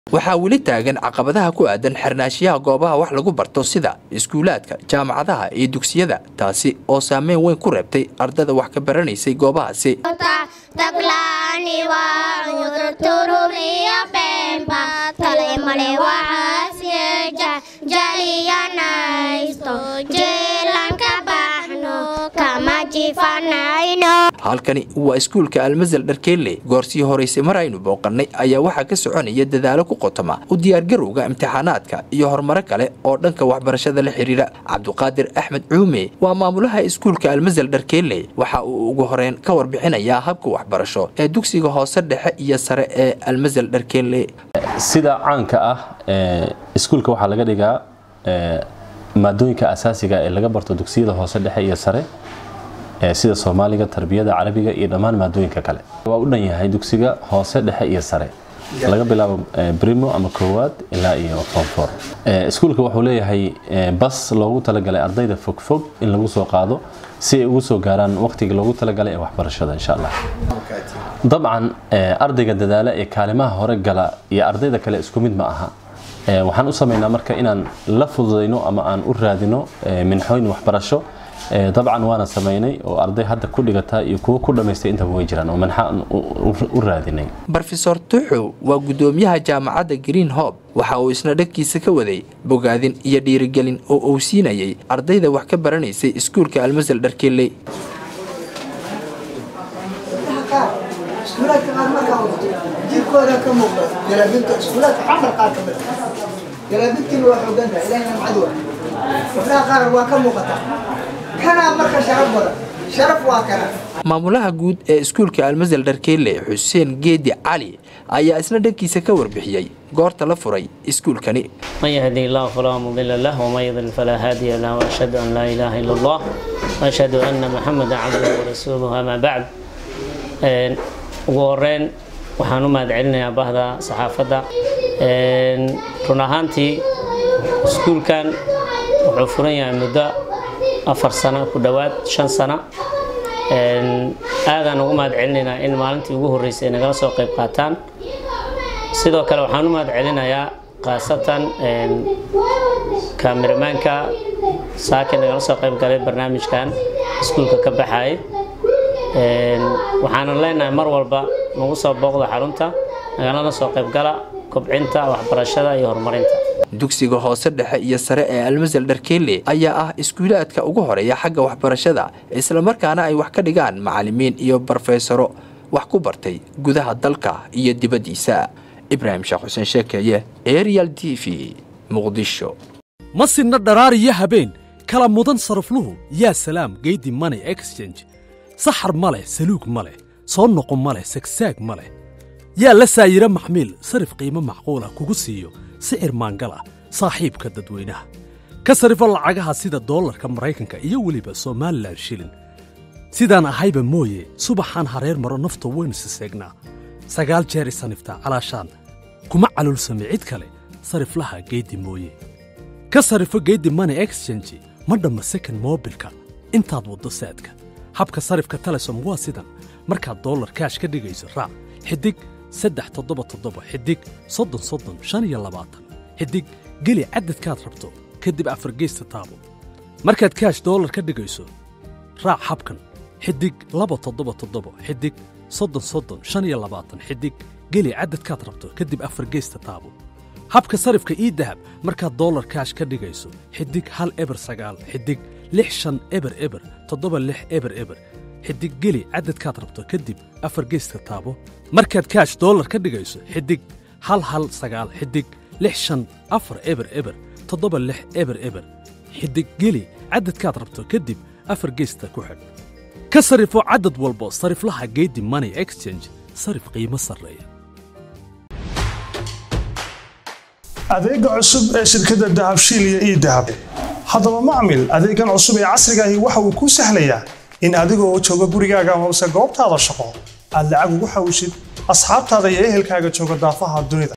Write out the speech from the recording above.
waxaa weli taagan caqabadaha ku aadan xirnaashiyaha goobaha wax lagu barto sida iskuulaadka jaamacadaha iyo dugsiyada taasi oo saameyn weyn ku reebtay ardada wax ka baranaysay goobahaasi taglaani waa cudur tururiyo beenba tale male waxaasyeja jaliyanaysto jeelan ka baxno kama jifanayno halkani waa iskuulka almasal dharkeelle goorsii horeysay mar aynu booqannay ayaa waxaa ka soconaya dadaalo ku qotoma u diyaargarowga imtixaanaadka iyo horumaro kale oo dhanka waxbarashada la xidhiira cabduqaadir axmed cuume waa maamulaha iskuulka almasal dharkeelle waxa uu ugu horeyn ka warbixinayaa habka waxbarasho ee dugsiga hoose dhexe iyo sare ee almasal dharkeelle sida caanka ah iskuulka waxaa laga dhigaa maadooyinka asaasiga ee laga barto dugsiyada hoose dhexe iyo sare sida soomaaliga tarbiyada carabiga iyo dhammaan maadooyinka kale waa u dhan yahay dugsiga hoose dhexe iyo sare laga bilaabo brimo ama koowaad ilaa iyo fonfor iskuulka wuxuu leeyahay bas loogu talagalay ardayda fogfog in lagu soo qaado si ay ugu soo gaaraan waqtiga loogu talagalay ee waxbarashada insha allah dabcan ardayga dadaala ee kaalimaha hore gala iyo ardayda kale isku mid ma aha waxaan u samaynaa marka inaan la fududayno ama aan u raadino minxooyin waxbarasho dabcan waana samaynay oo arday hadda ku dhigata iyo kuwo ku dhammaystay intaba way jiraan oo manxa aan u raadinay brofesor tuxow waa guddoomiyaha jaamacadda green hob waxa uu isna dhagkiisa ka waday bogaadin iyo dhiirigelin oo uu siinayay ardayda wax ka baranaysay iskuulka almasal dharkeelley iskuulaadka qaar markaa wadato jirkooda ka muuqda jalaabinta iskuulaadka xafar qaar ka mid jalaabintiina waa xoogantaha ilahina macadu gabdhaha qaar waa ka muuqataa kanaa marka sharaf badan sharaf waa kana maamulaha guud ee iskuulka almasal dharkeelle xuseen geedi cali ayaa isna dhankiisa ka warbixiyey goorta la furay iskuulkani من يهدي الله فلا مضل له ومن يضلل فلا هادي له واشهد ان لا اله الا الله واشهد ان محمدا عبده ورسوله اما بعد ugu horeyn waxaan u mahad celinayaa bahda saxaafadda run ahaantii iskuulkan wuxuu furan yahay muddo afar sano ku dhowaad shan sano aadaan ugu mahad celinaynaa in maalintii ugu horreysay ay nagala soo qayb qaataan sidoo kale waxaan u mahad celinayaa khaasatan kameramaanka saaki nagala soo qayb galay barnaamijkan iskuulka ka baxayay waxaanan leenahay mar walba nagu soo booqda xarunta nagalana soo qaybgala kobcinta waxbarashada iyo horumarinta dugsiga hoose dhexe iyo sare ee almasal dharkeelle ayaa ah iskuulaadka ugu horeeya xagga waxbarashada islamarkaana ay wax ka dhigaan macalimiin iyo barofesaro wax ku bartay gudaha dalka iyo dibaddiisa ibraahim sheekh xuseen sheekeeye arial t v muqdisho ma sinna dharaariyo habeen kala mudan sarafluhu yaa salaam geydi money exchange saxar ma leh saluug ma leh soo noqo ma leh sagsaag ma leh yaa la saayiro maxmiil sarif qiimo macquul ah kugu siiyo sicir maangal ah saaxiibka dadweynaha ka sarifo lacagaha sida doolarka maraykanka iyo weliba somalilan shilin sidaan ahayba mooye subaxaan hareer maro nafta waynu siseegnaa sagaal jeer isaniftaa calaashaan kuma calulsame cid kale sariflaha geeddi mooye ka sarifo geeddi money exchange ma dhamma second moobilka intaad waddo saadka habka sarifka telesom waa sidan markaad dollar kaash ka dhigayso raac xidig saddex toddoba toddoba xidig soddon soddon shan iyo labaatan xidig geli cadadkaad rabto kadib afargeysta taabo markaad kaash dollar ka dhigayso raac habkan xidig laba toddoba toddoba xidig soddon soddon shan iyo labaatan xidig geli cadadkaad rabto kadib afargeysta taabo habka sarifka ii dahab markaad dollar kaash ka dhigayso xidig hal eber sagaal xidig lix shan eber eber toddoba lix eber eber xidig geli cadadkaad rabto kadib afar geyska taabo markaad kaash dollar ka dhigayso xidig hal hal sagaal xidig lix shan afar eber eber toddoba lix eber eber xidig geli cadadkaad rabto kadib afar geysta ku xidh ka sarifo cadad walbo sariflaha geedi money exchange sarif qiimo sarreeya adeega cusub ee shirkadda dahabshiil iyo ii dahab haddaba macmil adeegan cusub ee casrigaahi waxa uu kuu sahlayaa in adigoo jooga gurigaaga hoose goobtaada shaqo aad lacag ugu xawshid asxaabtaada iyo ehelkaaga jooga daafaha dunida